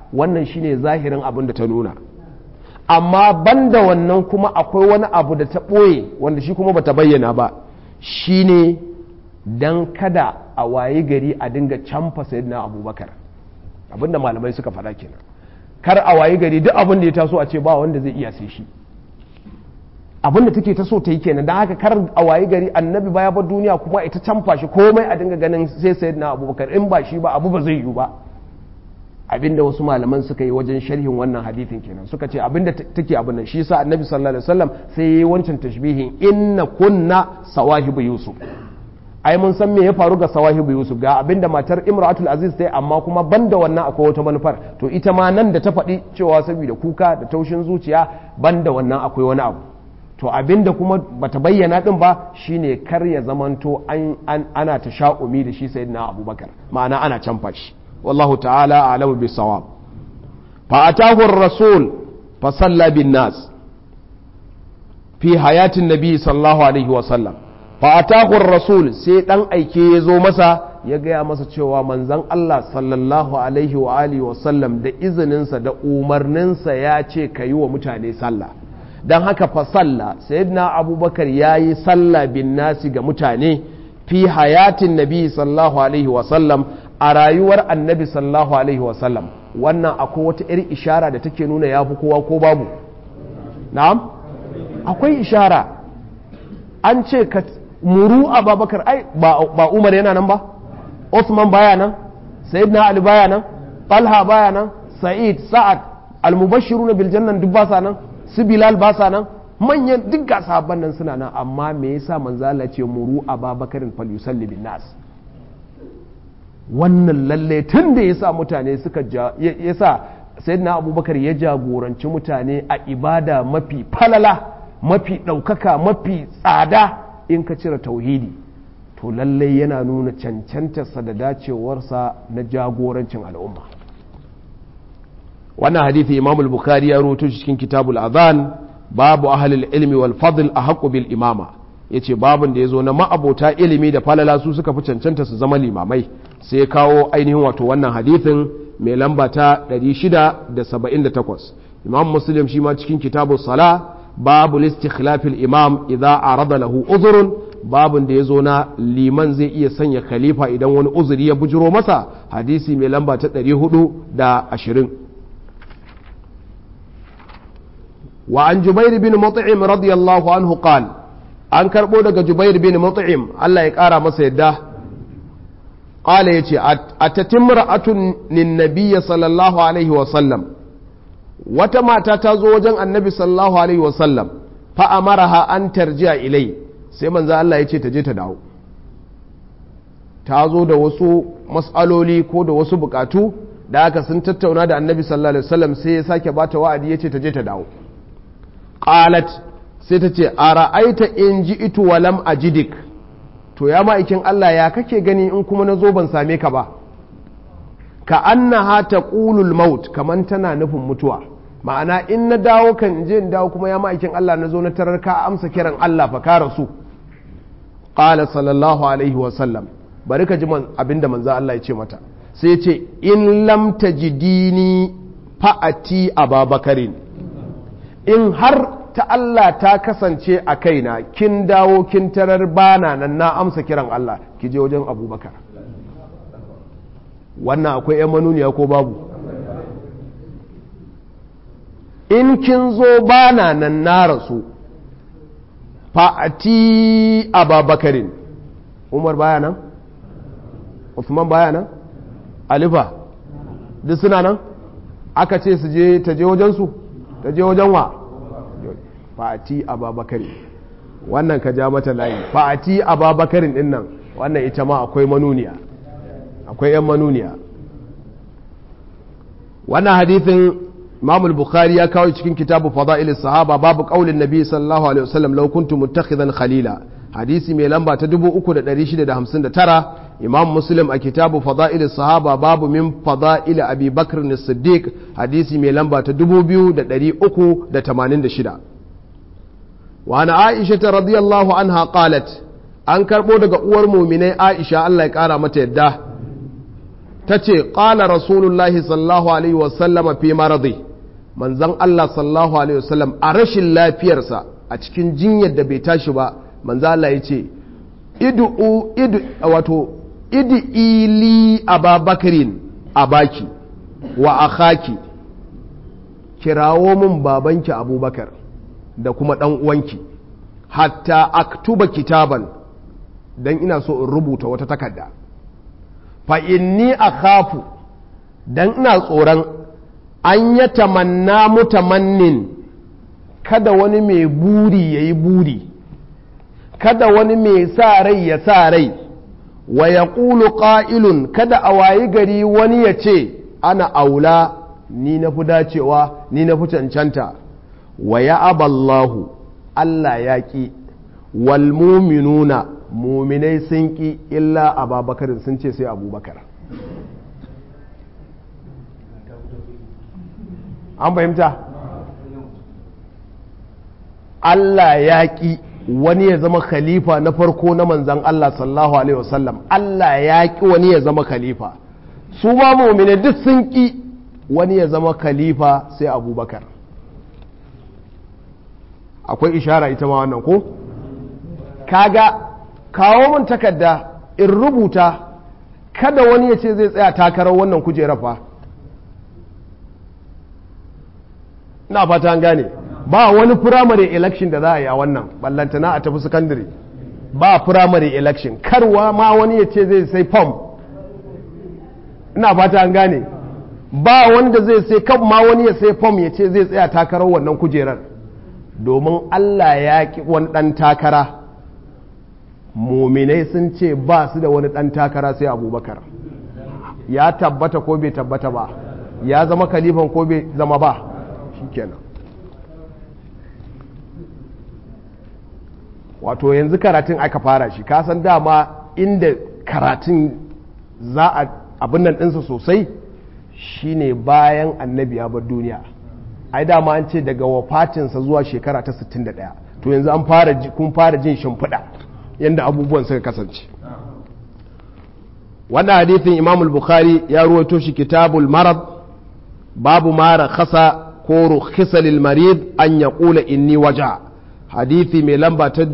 [SPEAKER 1] wannan shine zahirin abin da ta nuna amma banda wannan kuma akwai wani abu da ta ɓoye wanda shi kuma bata bayyana ba shine dan kada a wayi gari a dinga canfa sayyidina abubakar abinda malamai suka faɗa kenan kar a wayi gari duk abin da ya taso a ce ba wanda zai iya sai shi abin da take ta so ta yi kenan don haka kar a wayi gari annabi baya bar duniya kuma ita canfa shi komai a dinga ganin sai sayyidina abubakar in ba shi ba abu ba zai yiwu ba abinda wasu malaman suka yi wajen sharhin wannan hadithin kenan suka ce abinda take abin nan shi yasa annabi sallallahu alaihi wasallam sai yayi wancan tashbihin inna kunna sawahibu yusuf ai mun san me ya faru ga sawahibu yusuf ga abinda matar imratul aziz ta yi amma kuma banda wannan akwai wata manufar to ita ma nan da ta faɗi cewa saboda kuka da taushin zuciya banda wannan akwai wani abu to abinda kuma bata bayyana din ba shine kar ya zamanto an, ana ta sha'umi da shi sayyidina abubakar ma'ana ana canfa shi والله تعالى أعلم بالصواب فأتاه الرسول فصلى بالناس في حياة النبي صلى الله عليه وسلم فأتاه الرسول سيدان أيكي يزو مسا ya gaya masa cewa manzan Allah sallallahu alaihi wa alihi wa sallam da izininsa da umarninsa ya ce ka yi wa mutane sallah don haka fa salla sayyidina abubakar ya yi sallah bin nasi ga mutane fi hayatin nabi sallallahu alaihi wa sallam a rayuwar annabi sallallahu alaihi wasallam wannan akwai wata iri ishara da take nuna ya fi kowa ko babu na'am akwai ishara an ce ka muru ababakar ai ba umar yana nan ba Osman baya nan sayyidina ali baya nan talha baya nan sa'id sa'ad almubashiruna bil jannan duk ba sa nan su bilal ba sa nan manyan duk ga sahabban nan suna nan amma me yasa manzo Allah ce muru ababakarin fal yusalli bin nas wannan lalle tun da ya sa mutane suka ya sa sayyidina abubakar ya jagoranci mutane a ibada mafi falala mafi ɗaukaka mafi tsada in ka cire tauhidi to lalle yana nuna cancantarsa da dacewarsa na jagorancin al'umma wannan hadithi imam al-bukhari ya roto cikin kitabul azan babu ahlul ilmi wal fadl a bil imama ya ce babin da ya zo na ma'abota ilimi da falala su suka fi cancanta su zama limamai sai kawo ainihin wato wannan hadithin mai lamba ta 678 imam muslim shi ma cikin kitabu sala babu listikhlafil imam idza arada lahu uzurun babin da ya zo na liman zai iya sanya khalifa idan wani uzuri ya bujiro masa hadisi mai lamba ta 420 wa an jubair bin mut'im radiyallahu anhu qala an karɓo daga jubair bin mut'im Allah ya ƙara masa yadda ƙala ya ce a tatin ra'atun ninnabiyya sallallahu alaihi wasallam wata mata ta zo wajen annabi sallallahu alaihi wasallam fa'amaraha an tarjiya ilai sai manzo Allah ya ce ta je ta dawo ta zo da wasu mas'aloli ko da wasu bukatu da aka sun tattauna da annabi sallallahu alaihi wasallam sai ya sake bata wa'adi ya ce ta je ta dawo qalat sai ta ce a ra'aita in ji itu walam a jidik to ya ma'aikin Allah ya kake gani in kuma na zo ban same ka ba ka annaha ta ƙulul maut kaman tana nufin mutuwa ma'ana in na dawo kan je in dawo kuma ya ma'aikin Allah na zo na tarar ka amsa kiran Allah fa ka rasu qala sallallahu alaihi wa sallam bari ka ji abinda manzo Allah ya ce mata sai ce in lam tajidini fa'ati ababakarin in har ta Allah ta kasance a kaina kin dawo kin tarar bana nan na amsa kiran Allah ki je wajen abubakar wannan akwai 'yan manuniya ko babu in kin zo bana nan na rasu fa'ati ababakarin umar baya nan usman baya nan alifa duk suna nan aka ce su je ta je wajensu ta je wajen wa fa'ati ababakari wannan ka ja mata layi fa'ati ababakarin din nan wannan ita ma akwai manuniya akwai yan manuniya wannan hadithin imam bukhari ya kawo cikin kitabu fada'il sahaba babu qaulin nabi sallallahu alaihi wasallam law kuntu muttakhidan khalila hadisi mai lamba ta 3659 imam muslim a kitabu fada'il sahaba babu min fada'il abi bakr as-siddiq hadisi mai lamba ta 2386 وعن عائشة رضي الله عنها قالت an karɓo daga uwar muminai aisha Allah ya ƙara mata yadda ta ce ƙala rasulullahi sallallahu alaihi wasallama fi maradi manzan Allah sallallahu alaihi wasallam a rashin lafiyarsa a cikin jinyar da bai tashi ba manzan Allah ya ce idu idu wato idu ili ababakarin abaki wa akhaki kirawo min babanki abubakar da kuma ɗan uwanki hatta aktuba kitaban don ina so in rubuta wata takarda fa inni akhafu dan ina tsoron an ya tamanna mutamannin kada wani mai buri ya yi buri kada wani mai sa rai ya sa rai wa ya ƙulu ƙa'ilun kada a wayi gari wani ya ce ana aula ni na fi dacewa ni na fi cancanta wa ya aballahu Allah ya ƙi walmuminuna muminai sun ƙi illa ababakarin sun ce sai abubakar an fahimta Allah ya ƙi wani ya zama khalifa na farko na manzan Allah sallallahu alaihi wasallam Allah ya ƙi wani ya zama khalifa su ba muminai duk sun ƙi wani ya zama khalifa sai abubakar akwai ishara ita ma wannan ko kaga kawo min takarda in rubuta kada wani ya ce zai tsaya takarar wannan kujerar fa na fata an gane ba wani primary election da za a yi a wannan ballantana a tafi secondary ba primary election karwa ma wani ya ce zai sai form ina fata an gane ba wanda zai sai kan ma wani ya sai form ya ce zai tsaya takarar wannan kujerar domin Allah ya ki wani ɗan takara muminai sun ce ba su da wani ɗan takara sai abubakar ya tabbata ko bai tabbata ba ya zama kalifan ko bai zama ba shikenan wato yanzu karatun aka fara shi kasan dama inda karatun za a abin nan ɗinsa sosai shine bayan annabi ya bar duniya ai dama an ce daga wafatinsa zuwa shekara ta 61 to yanzu an fara kun fara jin shimfiɗa yadda abubuwan suka kasance wannan hadithin imam al-bukhari ya ruwaito shi kitabul marad babu mara khasa ko rukhisa lil marid an yaqula inni waja hadithi mai lamba ta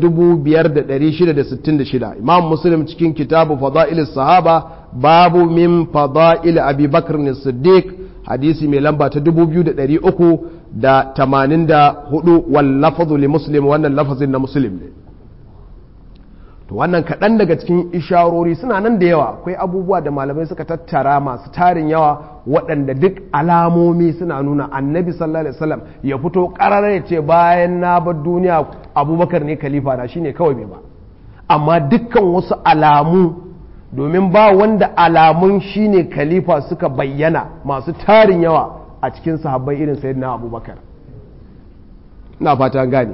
[SPEAKER 1] 5666 imam muslim cikin kitabu fada'il sahaba babu min fada'il abi bakr as-siddiq hadisi mai lamba ta 2384 wal lafzu li muslim wannan lafazin na muslim ne to wannan kaɗan daga cikin isharori suna nan da yawa akwai abubuwa da malamai suka tattara masu tarin yawa waɗanda duk alamomi suna nuna annabi sallallahu alaihi wasallam ya fito ƙarara ya ce bayan na bar duniya abubakar ne khalifa na shine kawai bai ba amma dukkan wasu alamu domin ba wanda alamun shine khalifa suka bayyana masu tarin yawa a cikin sahabbai irin sayyidina abubakar ina fata gane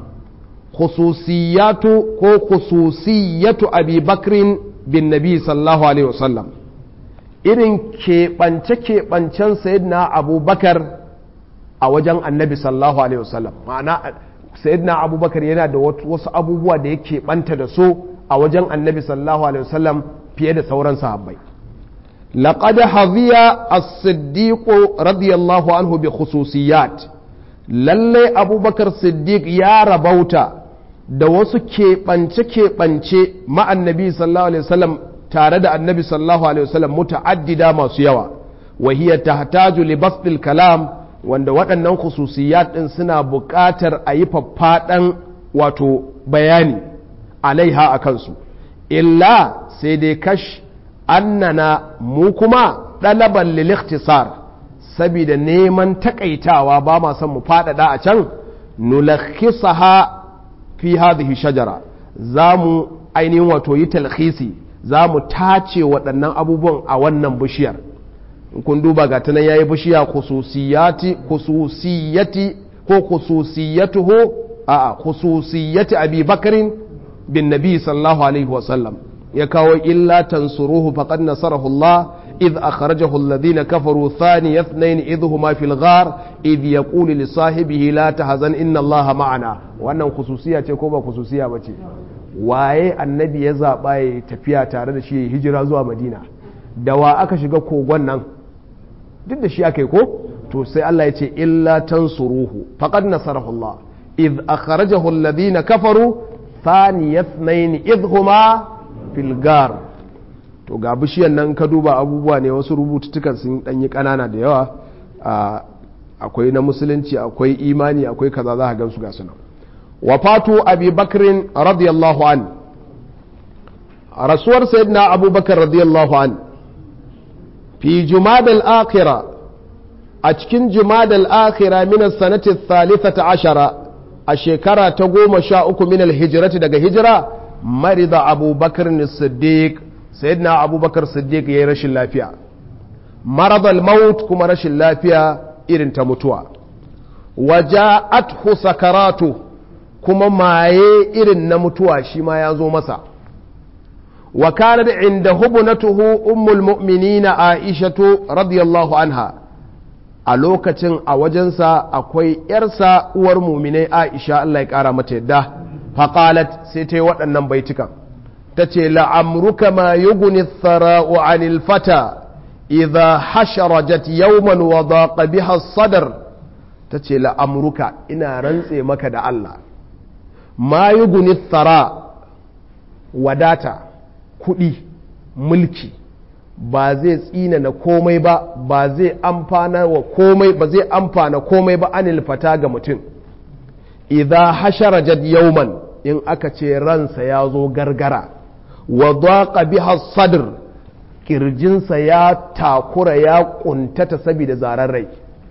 [SPEAKER 1] khususiyatu ko khususiyatu abi bakrin bin nabi sallallahu alaihi wasallam irin keɓance-keɓancen sayyidina abubakar a wajen annabi sallallahu alaihi wasallam ma'ana sayyidina abubakar yana da wasu abubuwa da ya keɓanta da su a wajen annabi sallallahu alaihi wasallam fiye da sauran sahabbai laqad hadhiya as-siddiq radiyallahu anhu bi khususiyat lalle abubakar siddiq ya rabauta da wasu keɓance-keɓance ma'annabi sallallahu alaihi wasallam tare da annabi sallallahu alaihi wasallam muta'addida masu yawa wahiyar tahtaju li basdil kalam wanda waɗannan khususiyat ɗin suna buƙatar a yi faffaɗan wato bayani alaiha a kansu illa sai dai kash annana mu kuma ɗalaban lil ikhtisar saboda neman takaitawa ba ma son mu faɗaɗa a can nulakhisaha fi hadhihi shajara za mu ainihin wato yi talhisi za mu tace waɗannan abubuwan a wannan bishiyar in kun duba ga tunan yayi bishiya khususiyati khususiyati ko khususiyatuhu a khususiyati abi bakarin bin nabi sallallahu alaihi wasallam ya kawo illa tansuruhu faqad nasarahu Allah إذ أخرجه الذين كفروا ثاني اثنين إذ هما في الغار إذ يقول لصاحبه لا تحزن إن الله معنا وأنه خصوصية كوبا خصوصية بتي waye annabi ya zaɓa ya tafiya tare da shi hijira zuwa madina da wa aka shiga kogon nan duk da shi aka yi ko to sai Allah ya ce illa tansuruhu faqad nasarahu Allah idh akhrajahu alladhina kafaru thani yathnain idh huma fil gar to ga bishiyan nan ka duba abubuwa ne wasu rubututtukan sun dan yi kanana da yawa akwai na musulunci akwai imani akwai kaza za ka gansu ga sunan wafatu abi bakrin radiyallahu an rasuwar sayyidina abubakar radiyallahu an fi jumadal akhira a cikin jumadal akhira min sanati thalithata ashara a shekara ta goma sha uku min hijirati daga hijira marida abubakar siddiq sayyidina abubakar siddiq ya yi rashin lafiya maradal maut kuma rashin lafiya irin ta mutuwa waja'athu sakaratu kuma maye irin na mutuwa shi ma ya zo masa wa kanat inda hubunatuhu ummul mu'minina aishatu radiyallahu anha a lokacin a wajensa akwai yarsa uwar muminai aisha Allah ya kara mata yadda faqalat sai ta yi waɗannan baitukan ta ce la'amruka ma yuguni thara'u anil fata idha hasharajat yawman wa daqa biha sadar ta ce la'amruka ina rantse maka da Allah ma yuguni thara wadata kuɗi mulki ba zai tsina na komai ba ba zai amfana wa komai ba zai amfana komai ba anil fata ga mutum idha hasharajat yawman in aka ce ransa ya zo gargara wa daqa biha sadr kirjinsa ya takura ya kuntata saboda zaren rai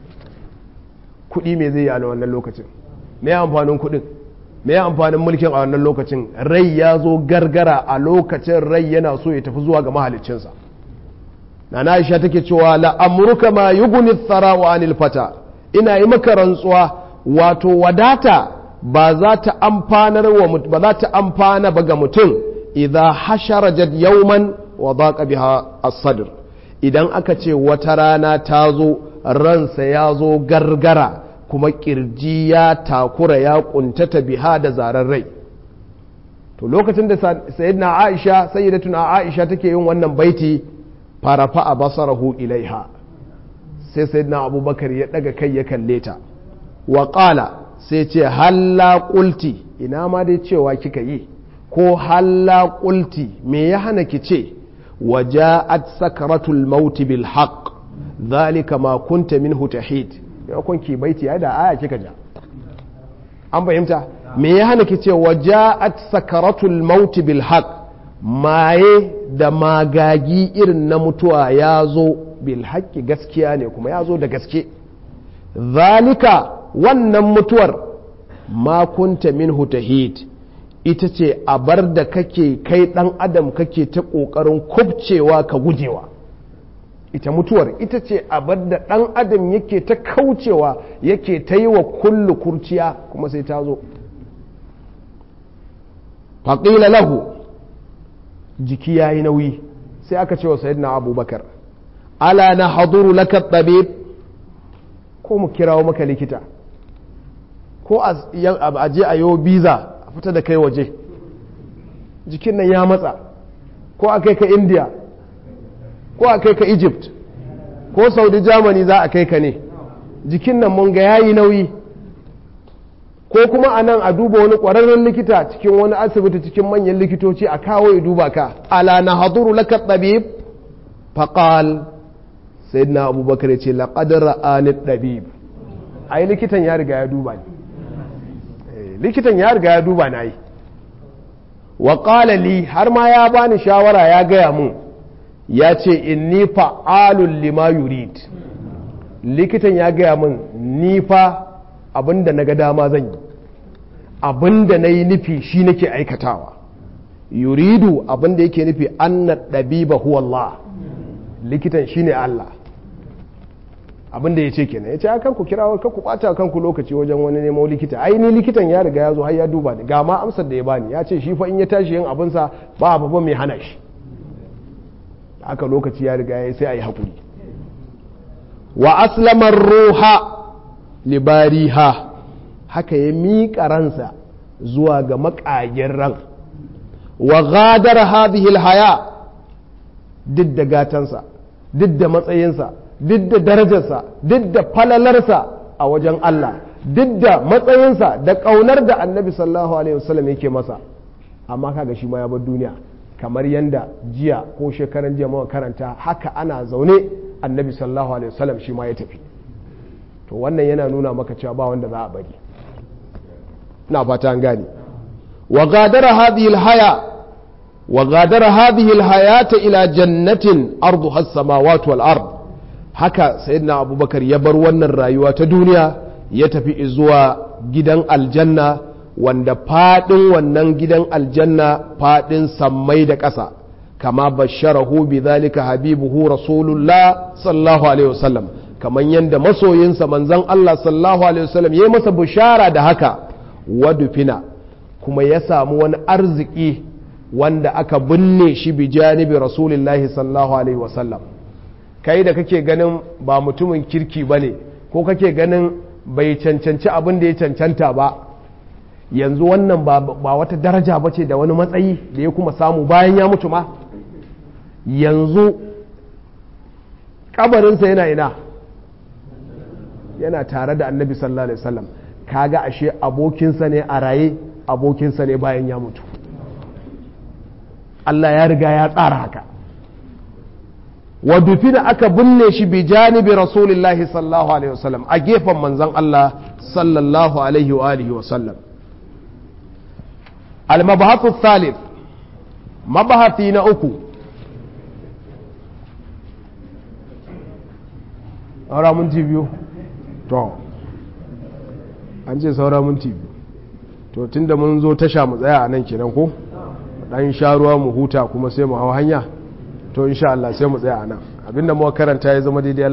[SPEAKER 1] kuɗi me zai yi a wannan lokacin me amfanin kuɗin me amfanin mulkin a wannan lokacin rai ya zo gargara a lokacin rai yana so ya tafi zuwa ga mahaliccinsa na Aisha take cewa la amruka ma yughni thara wa anil fata ina yi maka rantsuwa wato wadata ba za ta amfanar wa ba za ta amfana ba ga mutum idza hasharajat yawman wa daqa biha as-sadr idan aka ce wata rana ta zo ransa ya zo gargara kuma kirji ya takura ya kuntata biha da zaren rai to lokacin da sayyidina Aisha sayyidatuna Aisha take yin wannan baiti farafa a basarahu ilaiha sai sayyidina Abubakar ya daga kai ya kalle ta wa qala sai ce halla qulti ina ma dai cewa kika yi ko halla qulti me ya hana ki ce waja'at sakaratul maut bil haqq dhalika ma kunta minhu tahid ya kun ki baiti ya da aya kika ja an fahimta me ya hana ki ce waja'at sakaratul maut bil haqq maye da magagi irin na mutuwa ya zo bil haqqi gaskiya ne kuma ya zo da gaske zalika wannan mutuwar ma kunta minhu tahid ita ce a bar da kake kai dan adam kake ta kokarin kubcewa ka gujewa ita mutuwar ita ce a bar da dan adam yake ta kaucewa yake ta yi wa kullu kurciya kuma sai ta zo faƙila lahu jiki ya yi nauyi sai aka ce wa sayyidina abubakar ala na haduru laka tabib ko mu kirawo maka likita ko a je a yi biza a fita da kai waje jikin nan ya matsa ko a kai ka india ko a kai ka egypt ko saudi germany za a kai ka ne jikin nan mun ga yayi nauyi ko kuma a nan a duba wani ƙwararren likita cikin wani asibiti cikin manyan likitoci a kawo ya duba ka ala na haduru laka tabib faqal sayyidina abubakar ya ce laqad ra'ani tabib ai likitan ya riga ya duba ni likitan ya riga ya duba na yi wa qala li har ma ya bani shawara ya gaya mun ya ce inni fa'alun lima yurid likitan ya gaya mun ni fa abinda na ga dama zan yi abinda na yi nufi shi nake aikatawa yuridu abinda yake nufi anna ɗabiba huwa Allah likitan shi ne Allah abinda ya ce kenan ya ce kan ku kira kan ku ɓata kanku lokaci wajen wani nemo likita ai ni likitan ya riga ya zo har ya duba ni ga ma amsar da ya bani ya ce shi fa in ya tashi yin abinsa ba babba mai hana shi haka lokaci ya riga ya sai a yi haƙuri wa aslamar ruha libariha haka ya miƙa ransa zuwa ga maƙagen ran wa gadar hadhihi haya duk da gatansa duk da matsayinsa duk da darajarsa duk da falalarsa a wajen Allah duk da matsayinsa da ƙaunar da annabi sallallahu alaihi wasallam yake masa amma kaga shi ma ya bar duniya kamar yanda jiya ko shekaran jiya muka karanta haka ana zaune annabi sallallahu alaihi wasallam shi ma ya tafi to wannan yana nuna maka cewa ba wanda za a bari na fata an gane wa gadara hadhihi alhaya wa gadara hadhihi alhayata ila jannatin arduha as-samawati wal ard haka sayyidina abubakar ya bar wannan rayuwa ta duniya ya tafi zuwa gidan aljanna wanda fadin wannan gidan aljanna fadin sammai da ƙasa kama basharahu bi zalika habibuhu rasulullah sallallahu alaihi wasallam kamar yadda masoyinsa manzon Allah sallallahu alaihi wasallam ya masa bishara da haka wadufina kuma ya samu wani arziki wanda aka binne shi bi janibi rasulullahi sallallahu alaihi wasallam kai da kake ganin ba mutumin kirki bane ko kake ganin bai cancanci abin da ya cancanta ba yanzu wannan ba wata daraja ba ce da wani matsayi da ya kuma samu bayan ya mutu ma yanzu kabarinsa yana ina yana tare da annabi sallallahu alaihi wasallam kaga ashe abokinsa ne a raye abokinsa ne bayan ya mutu Allah ya riga ya tsara haka wa dufina aka binne shi bi janibi rasulillahi sallallahu alaihi wasallam a gefen manzon Allah sallallahu alaihi wa alihi wasallam al-mabahathu thalith mabahathi na uku saura minti biyu to an ce saura minti biyu to tunda mun zo tasha mu tsaya a nan kenan ko dan sha ruwa mu huta kuma sai mu hau hanya to insha Allah sai mu tsaya a nan abinda muka karanta ya zama daidai